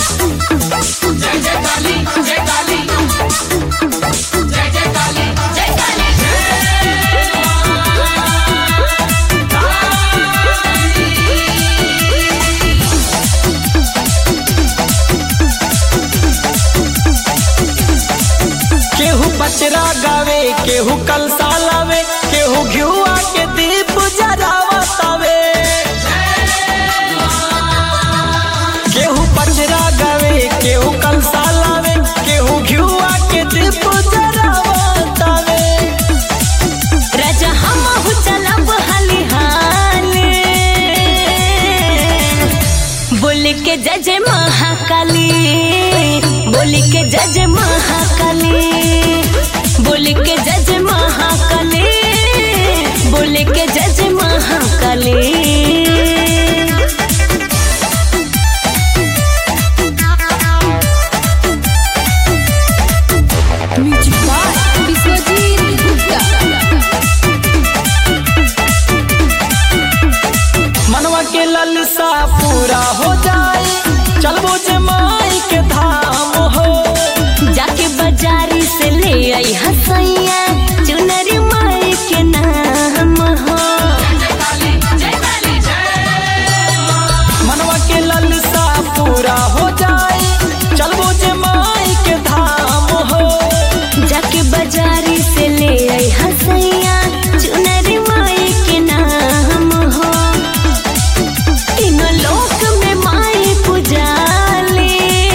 जय जय काली जय काली जय जय काली जय काली केहू पचरा गावे केहू कलसा लावे केहू घिउआ के दीप जरावतावे केहू पचरा गावे केहू कलसा लावे केहू घिउआ के दीप जरावतावे राजा हमहु चलब हाली हाले बोल के जय जय महाकाली बोल के जय जय महाकाली बोल के जय जय महाकाली बोल के जय जय महाकाली म्यूजिक बाय विश्वजीत गुप्ता मनवा के ललसा पूरा हो जाए चलबो जे माई के धाम हो जाके बाजारी से ले आई हसैया चुनरी माई के नाम हो जय काली जय काली जय मनवा के ललसा पूरा हो जाए चलबो जे माई के धाम हो जाके बाजारी से ले आई हसैया चुनरी माई के नाम हो तीनों लोक में माई पुजाले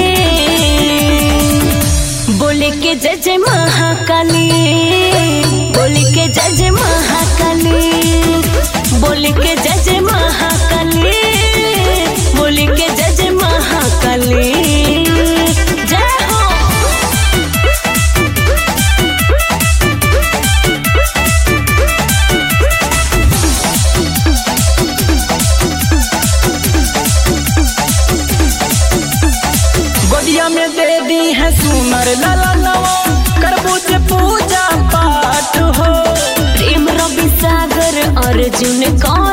बोले के जय जय महाकाली बोले के जय जय महाकाली बोले के जय जय महाकाली बोले के जय जय महाकाली जय हो गोदिया में दे दी है सुनर लाला नवा करबो जे पूजा पाठ हो प्रेम रवि सागर अर्जुन कौन